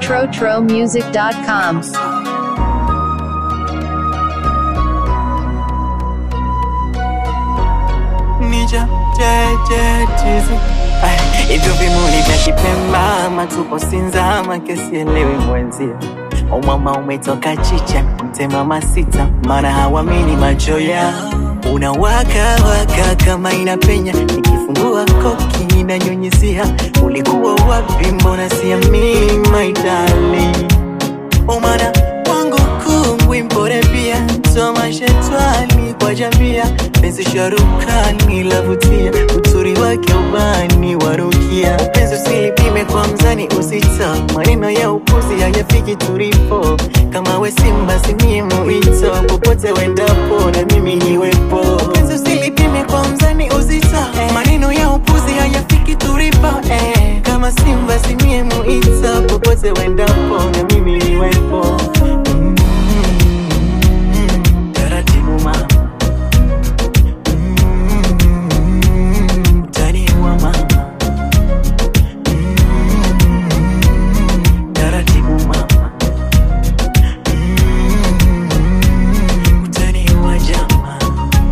TroTroMusic.com. Nija jeje tizi Ay, hivyo vimuli vya kipemba matupo sinzama kesielewi mwenzia umama umetoka chicha mtemama sita mara hawamini macho ya unawaka waka kama inapenya nikifungua koki inanyunyizia ulikuwa wapi mbona siamini my darling umana wangu kungwi mpore pia toma shetwani kwa jambia penzi sharukani lavutia uturi wake ubani warukia penzi usilipime kwa mzani usita maneno ya upuzi hayafiki tulipo kama we simba simie muito popote wendapo na mimi niwepo penzi usilipime kwa mzani uzita maneno ya upuzi hayafiki tulipo eh. kama simba simie muito popote wendapo na mimi niwepo Mm, taratibu mama Mm, utaniua mama Mm, taratibu mama Mm, utaniua jamaa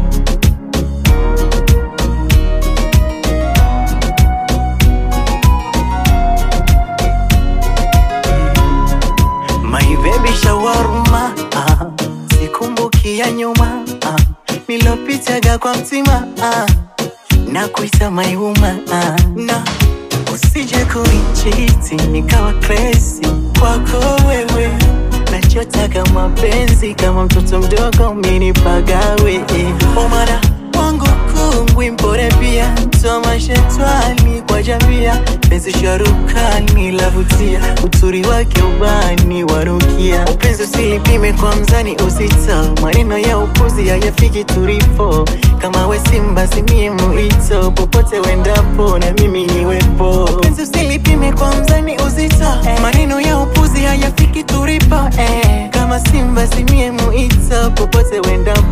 My baby shawarma ah, sikumbuki ya nyuma ah, nilopitaga kwa mtima ah, na kuita maiuma ah, na usije kunichiti nikawa crazy kwako wewe nachotaka mapenzi kama mtoto mdogo minipagawe eh. omara wangu kungwi mpore pia toma shetwani kwa jambia penzi sharukani lavutia uturi wake ubani warukia upenzi usilipime kwa mzani usita maneno ya upuzi hayafiki tulipo kama we simba simie muito popote wendapo na mimi niwepo upenzi usilipime kwa mzani uzita maneno ya upuzi hayafiki tulipo eh. kama simba simie muito popote wendapo